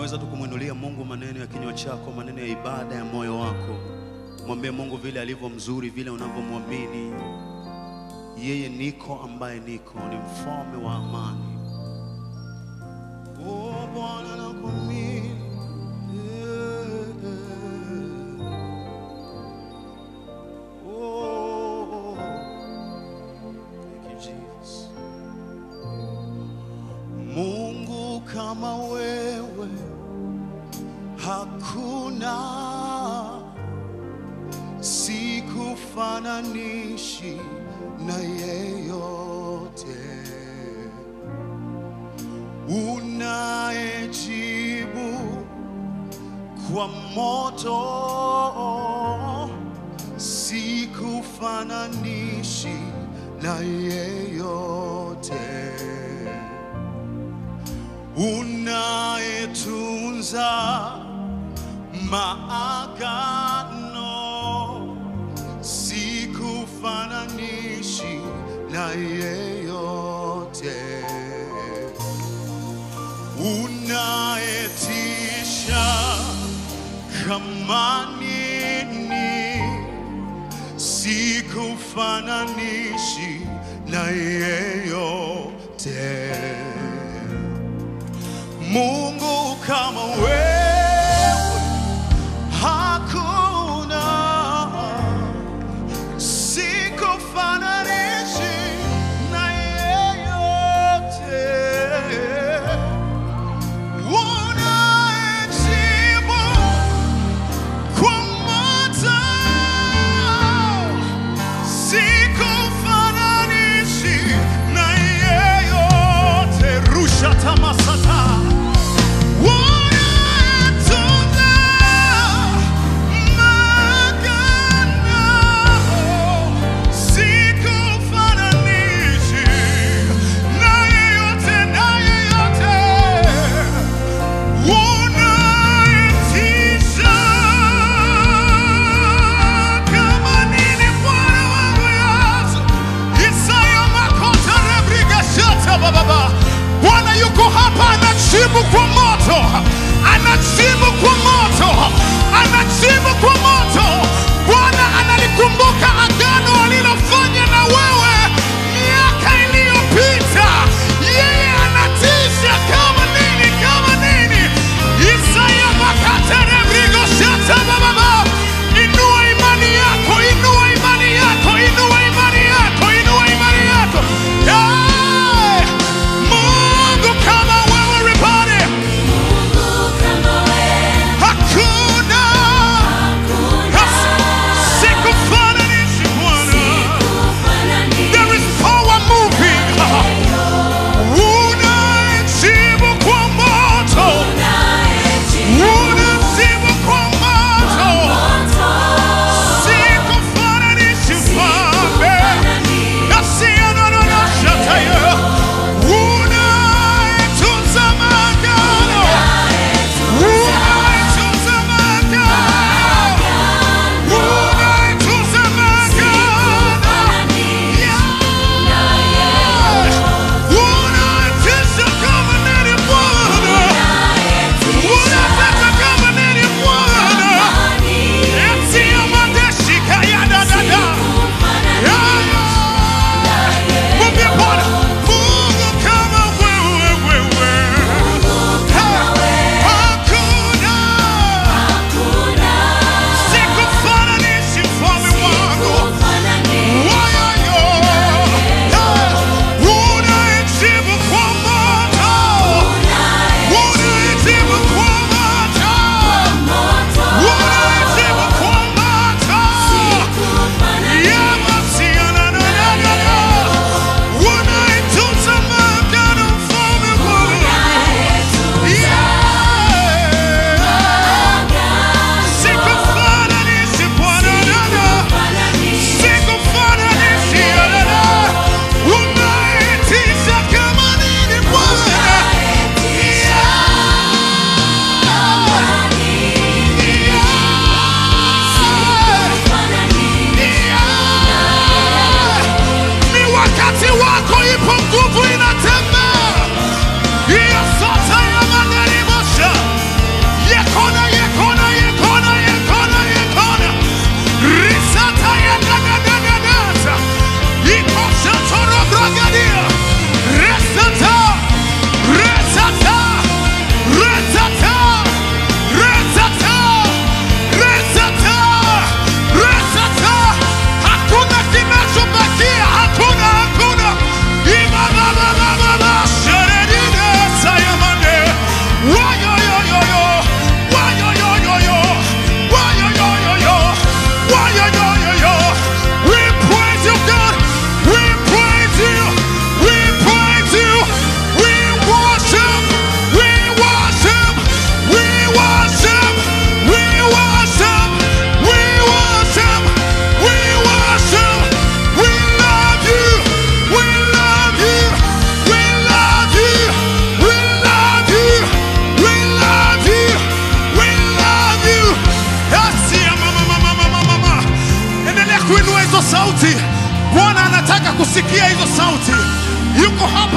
unaweza tu kumwinulia Mungu maneno ya kinywa chako, maneno ya ibada ya moyo wako. Mwambie Mungu vile alivyo mzuri, vile unavyomwamini yeye. Niko ambaye niko, ni mfalme wa amani. Oh, Bwana nakuamini. Eh, eh. Oh, thank you, Jesus. Mungu kama wewe hakuna, sikufananishi na yeyote, unayejibu kwa moto, sikufananishi na yeyote unayetunza maagano, sikufananishi na yeyote, unayetisha kama nini, sikufananishi na yeyote. Mungu kama wewe hakuna, sikufananishi na yeyote, unayejibu kwa moto, sikufananishi na yeyote. Rusha tamasata Unatunza maagano, sikufananishi na yeyote, na yeyote. Unaitisha kama nini Bwana wangu Yesu. Isaya makota rebriga shata bababa. Bwana yuko hapa anajibu kwa moto, anajibu kwa moto, anajibu kwa moto. Bwana analikumbuka agano alilofanya na wewe miaka iliyopita. Yeye anatisha kama nini, kama nini. Isaya makata rebriga shata bababa. Inua imani yako, inua imani yako, inua imani yako, inua imani yako. Hey! Mungu kama wewe, everybody. Mungu kama wewe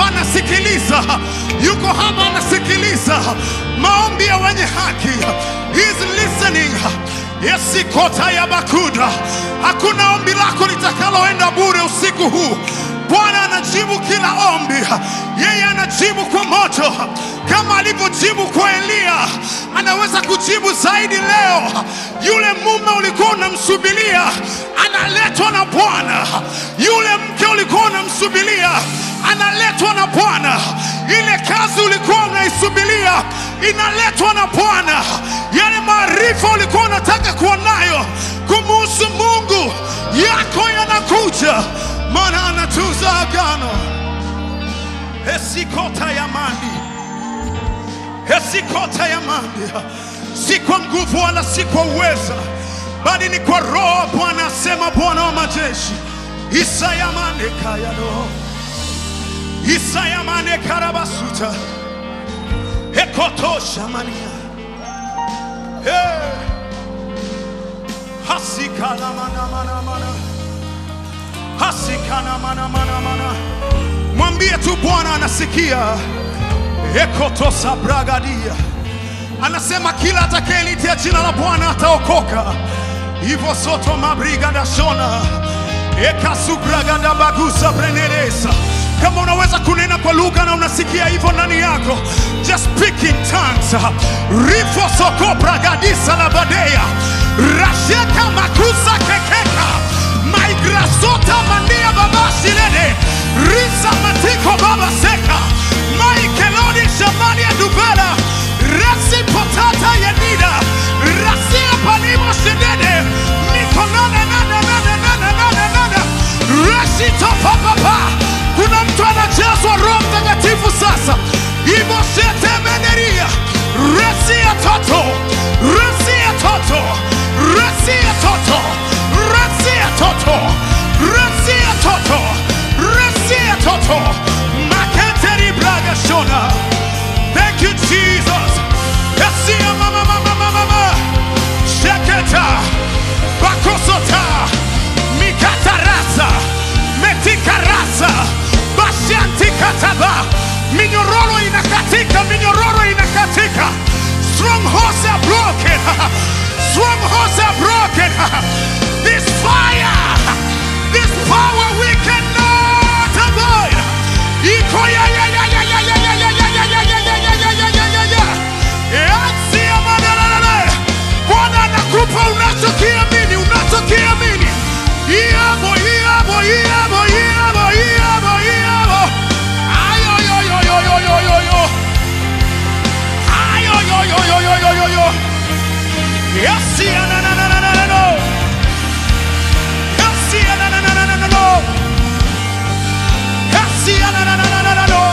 hapa anasikiliza, yuko hapa anasikiliza maombi ya wenye haki. He's listening. Yesikota ya bakuda, hakuna ombi lako litakaloenda bure usiku huu. Bwana anajibu kila ombi, yeye anajibu kwa moto kama alivyojibu kwa Eliya. Anaweza kujibu zaidi leo. Yule mume ulikuwa unamsubiria analetwa na Bwana. Yule mke ulikuwa unamsubiria analetwa na Bwana. Ile kazi ulikuwa unaisubiria inaletwa na Bwana. Yale maarifa ulikuwa unataka kuwa nayo kumuhusu Mungu yako yanakuja, maana anatunza agano. Esikota ya mandi, esikota ya mandi, si kwa nguvu wala si kwa uweza, bali ni kwa Roho Bwana, asema Bwana wa majeshi. Isaya mane kayano, Isaya mane karabasuta, ekotosha mania, hey. hasikala mana mana mana, hasikana mana mana mana. Mwambie tu Bwana anasikia. Ekotosa bragadia anasema kila atakayelitia jina la Bwana ataokoka. Hivyo soto mabrigada shona ekasubragada bagusa brenelesa. Kama unaweza kunena kwa lugha na unasikia hivyo ndani yako, just speak in tongues. rifo soko bragadisa la badea rasheka makusa kekeka maigrasota mandia babashilede risa matiko baba seka maikelodi shamani ya dubela rasi potata yenida rasia palimo shedede mikonana nana nana nana nana nana rasi topapapa kuna mtu anajazwa roho mtakatifu sasa ivo shetemeneria resi ya toto resi ya toto resi ya toto resi ya toto resi ya toto resi ya toto maketeri braga shona thank you jesus resi ya mama mama mama mama sheketa bakosota mikatarasa metikarasa bashantikataba minyororo inakatika minyororo inakatika strongholds are broken strongholds are broken this fire this power we cannot avoid iko ya ya ya ya ya ya ya ya ya ya ya ya ya ya ya ya ya ya ya Yansia madalala Bwana anakupa unachokiamini unachokiamini Iyabo iyabo iyabo iyabo iyabo iyabo Ayo yo yo yo yo yo yo yo Ayo yo yo yo yo yo yo yo Yansia na na na na na na no Yansia na na na na na na no Yansia na na na na na na no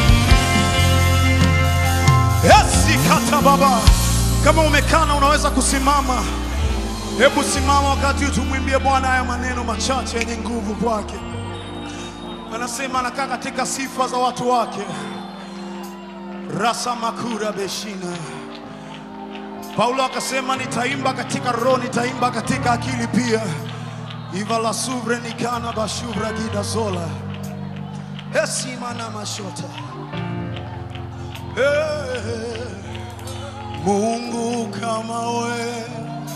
Yesi kata baba. Kama umekaa na unaweza kusimama, hebu simama wakati huu tumwimbie Bwana haya maneno machache yenye nguvu kwake. Anasema anakaa katika sifa za watu wake. Rasa makura beshina. Paulo akasema nitaimba katika roho, nitaimba katika akili pia. Iva la suvre nikana bashuvra gida zola. Hesima na mashota. Hey, Mungu kama we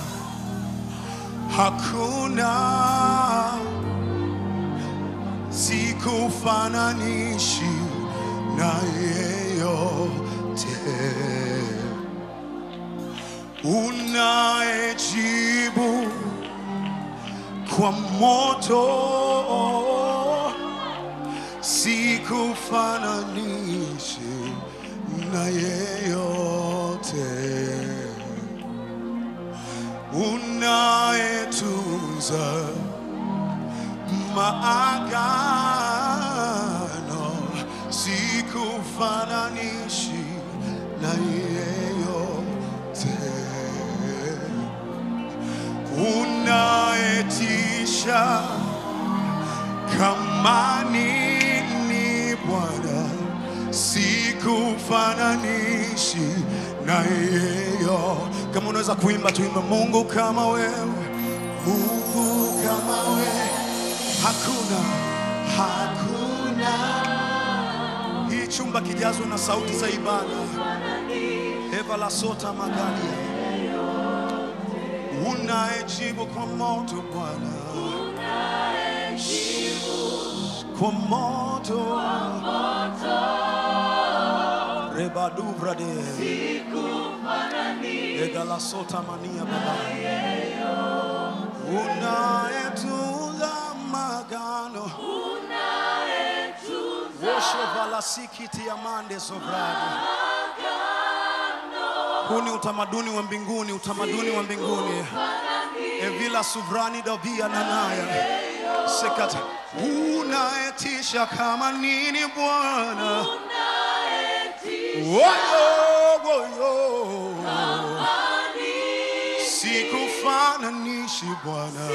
hakuna, sikufananishi na yeyote, unayejibu kwa moto sikufananishi na yeyote, unayetunza maagano, sikufananishi na yeyote, unayetisha kama nini Bwana, sikufananishi na yeyo. Kama unaweza kuimba tuimbe, Mungu kama wewe, Mungu kama wewe, hakuna hakuna chumba kijazwe na sauti za ibada. Eva la sota magalia, unayejibu kwa moto Bwana, kwa moto rebaduvrade egala sota mania baba, unayetunza magano Wosho valasikiti ya mande sovrani. Huu ni utamaduni wa mbinguni, utamaduni wa mbinguni. Evila suvrani davia nanaya sekata, unaetisha kama nini Bwana, woyo woyo, sikufananishi Bwana.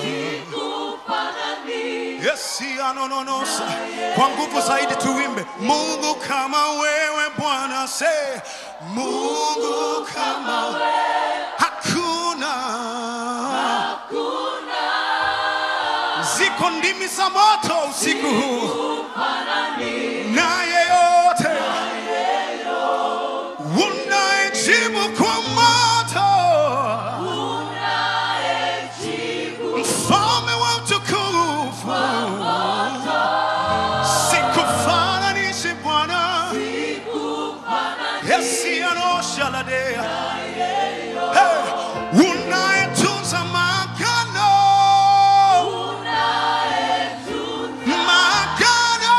Yesi anononosa kwa nguvu zaidi tuimbe Mungu kama wewe Bwana se Mungu kama hakuna ziko ndimi za moto usiku huu na yeyote unayejibu kwa moto mfalme wa utukufu sikufananishe Bwana Yesi anoshaladea hey, unayetunza magano magano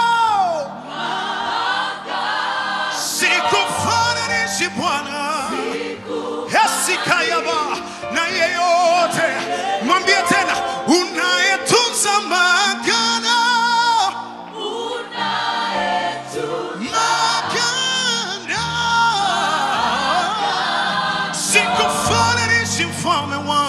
sikufananishe Bwana Yesi kayaba na yeyote mwambie tena unayetunza magano magano sikufananishe mfalme wangu